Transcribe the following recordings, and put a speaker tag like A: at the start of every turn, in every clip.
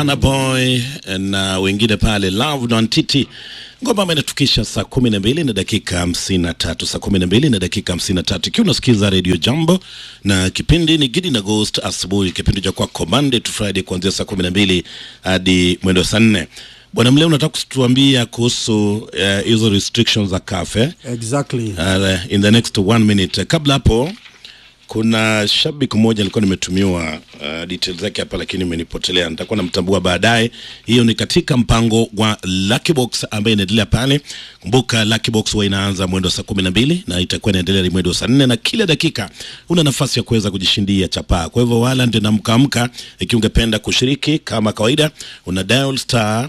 A: Burna Boy na wengine pale Love na Ntiti, ngoma ambayo inatukisha saa kumi na mbili na dakika hamsini na tatu saa kumi na mbili na dakika hamsini na tatu ikiwa unasikiza Radio Jambo na kipindi ni Gidi na Ghost asubuhi, kipindi cha kwako Monday to Friday kuanzia saa kumi na mbili hadi mwendo saa nne. Bwana Mleo, unataka kutuambia kuhusu hizo uh, restrictions za cafe
B: Exactly.
A: uh, in the next one minute. Kabla hapo kuna shabiki mmoja alikuwa nimetumiwa uh, details zake hapa, lakini imenipotelea. Nitakuwa namtambua baadaye. Hiyo ni katika mpango wa Lucky Box ambaye inaendelea pale. Kumbuka Lucky Box huwa inaanza mwendo saa kumi na mbili na itakuwa inaendelea hadi mwendo saa nne na kila dakika una nafasi ya kuweza kujishindia chapaa. Kwa hivyo wala ndio namkaamka, ikiwa ungependa kushiriki kama kawaida, una dial star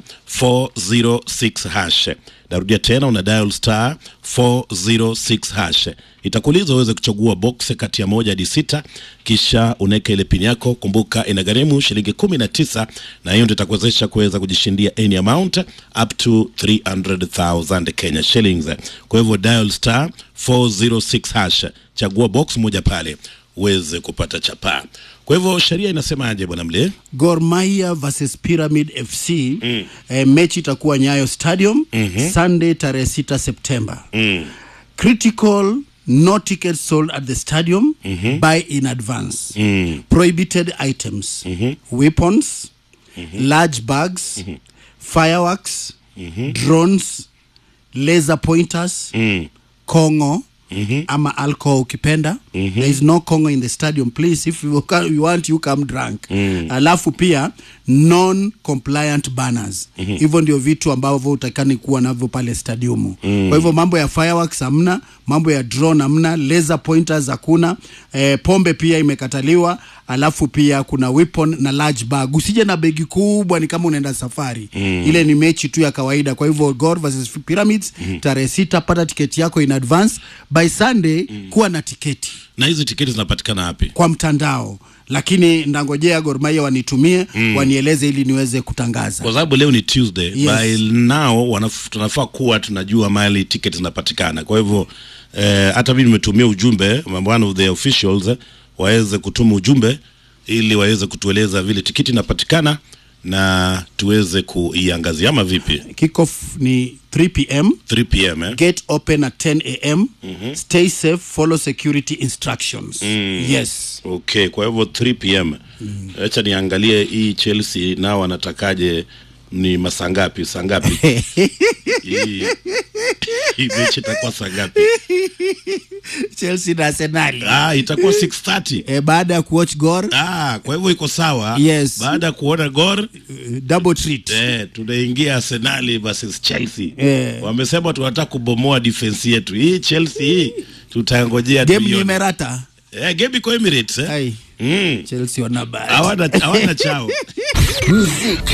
A: 406 hash Narudia tena una dial star 406 hash, itakuuliza uweze kuchagua box kati ya moja hadi sita, kisha unaweka ile pin yako. Kumbuka inagharimu shilingi kumi na tisa na hiyo ndio itakuwezesha kuweza kujishindia any amount up to 300,000 Kenya shillings. Kwa hivyo dial star 406 hash, chagua box moja pale uweze kupata chapaa. Kwa hivyo sheria inasemaje bwana Mle?
B: Gor Mahia versus Pyramid FC mm. eh, mechi itakuwa Nyayo Stadium mm-hmm. Sunday tarehe 6 Septemba
A: Mm.
B: critical no tickets sold at the stadium mm-hmm. buy in advance
A: Mm.
B: prohibited items mm-hmm. weapons mm-hmm. large bags mm-hmm. fireworks mm-hmm. drones laser pointers
A: Mm.
B: kongo mm-hmm. ama alcohol ukipenda mm-hmm. there is no kongo in the stadium please if you, ca- you want you come drunk mm. alafu pia non compliant banners mm-hmm. hivyo ndio vitu ambavyo utakani kuwa navyo pale stadiumu mm. kwa hivyo mambo ya fireworks hamna mambo ya drone hamna laser pointers hakuna eh, pombe pia imekataliwa alafu pia kuna weapon na large bag usije na begi kubwa ni kama unaenda safari mm. ile ni mechi tu ya kawaida kwa hivyo Gor versus Pyramids mm. tarehe sita pata tiketi yako in advance by Sunday mm. kuwa na tiketi
A: Na hizi tiketi zinapatikana wapi?
B: kwa mtandao lakini ndangojea Gor Mahia wanitumie mm. wanieleze ili niweze kutangaza
A: Kwa sababu leo ni Tuesday.
B: Yes.
A: By now wanaf, tunafaa kuwa tunajua mahali tiketi zinapatikana. Kwa hivyo eh, hata mimi nimetumia ujumbe one of the officials eh, waweze kutuma ujumbe ili waweze kutueleza vile tiketi inapatikana na tuweze kuiangazia ama vipi?
B: kickoff ni 3 pm
A: 3 pm eh?
B: gate open at 10 am mm-hmm. stay safe follow security instructions mm. yes
A: Okay, kwa hivyo 3 pm. Acha niangalie hii Chelsea nao wanatakaje ni masaa ngapi? Saa ngapi? hii hii mechi itakuwa saa ngapi?
B: Chelsea na Arsenal
A: Ah, itakuwa 6:30.
B: e, baada ya kuwatch Gor
A: Ah, kwa hivyo iko sawa.
B: Yes.
A: Baada ya kuona Gor
B: uh, double treat
A: eh, tunaingia Arsenal versus Chelsea.
B: Eh.
A: Wamesema tunataka kubomoa defense yetu. Hii Chelsea hii tutangojea
B: game ni
A: tuione.
B: Emerata
A: Eh, game iko Emirates eh.
B: ai
A: Mm.
B: Chelsea wana bahati
A: Hawana hawana chao.